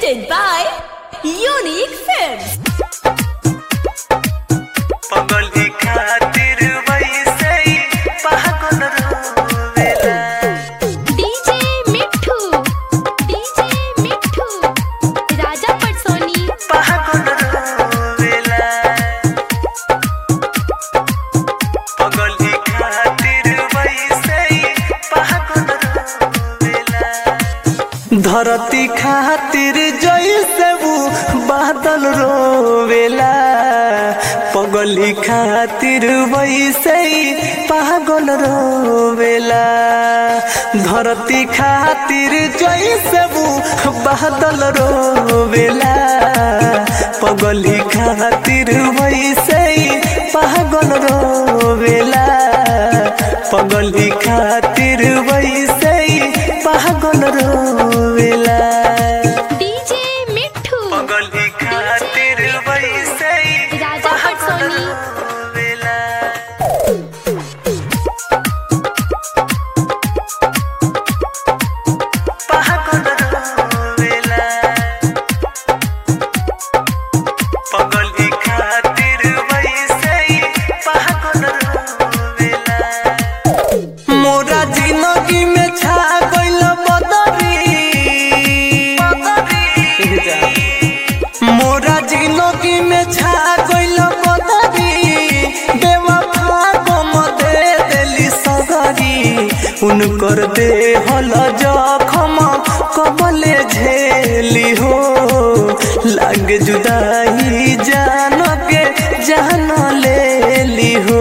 presented by Unique Films. पगली खातिर वैसे ही पागल रोवेला DJ मिठू DJ मिठू राजा पटसोनी पागल रोवेला पगली खातिर वैसे ही पागल रोवेला धरती खातिर जैसे वो बादल रोवेला पगली खातिर वैसे ही पागल रोवेला धरती खातिर जैसे वो बादल रोवेला पगली खातिर वैसे ही पागल रोवेला पगली खातिर वैसे ही पागल रोवेला DJ मिठू पगली खातिर वैसे ही राजा पटसोनी रोवेला पागल रोवेला पगली खातिर वैसे ही पागल रोवेला मोरा जिंदगी में छा गइल बदरी मोरा जिंदगी में छा गइल बदरी बेवफा गम दे देली सगरी उनकर दे हल जखम कबले झेली हो लाग जुदाई जान के जान लेली हो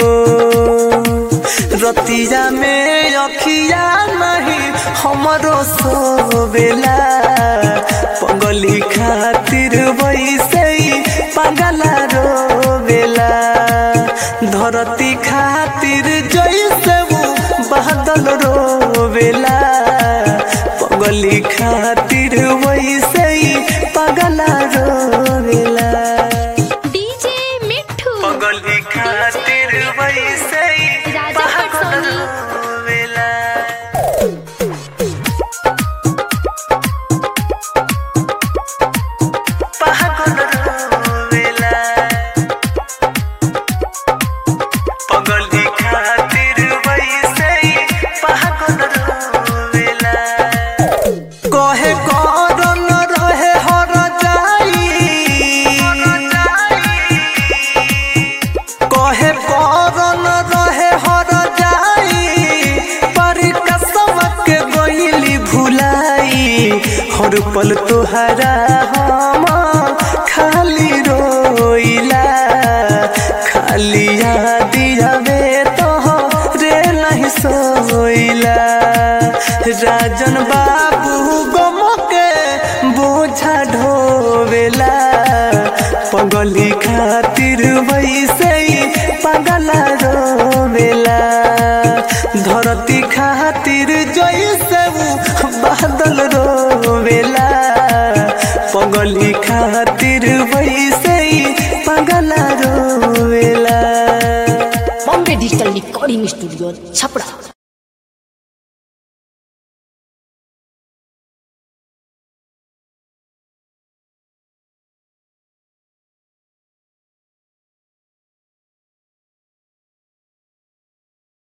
रतिया में अखिया नहीं हमरो सोवेला पगली खातिर वैसे ही पगला रोवेला धरती खातिर जैसे वो बादल रोवेला पगली खातिर वैसे ही पगला रोवेला DJ मिठू पगली खातिर वैसे ही राजा पागल पटसोनी। रोवेला पागल रोवेला पगली खातिर वैसे ही पागल रोवेला कहे करन रहे हर जाई कहे करन रहे हर जाई पर कसम के गइली भुलाई हर पल तोहरा हम खाली रोइला खाली याद आवे तो रे नहीं सोइला राजन बाबू गम के बोझा ढोवेला पगली खातिर वैसे ही पगला रोवेला धरती खातिर जैसे वो बादल रोवेला पगली खातिर वैसे ही पगला रोवेला Bombay Digital Recording Studio, Chapra.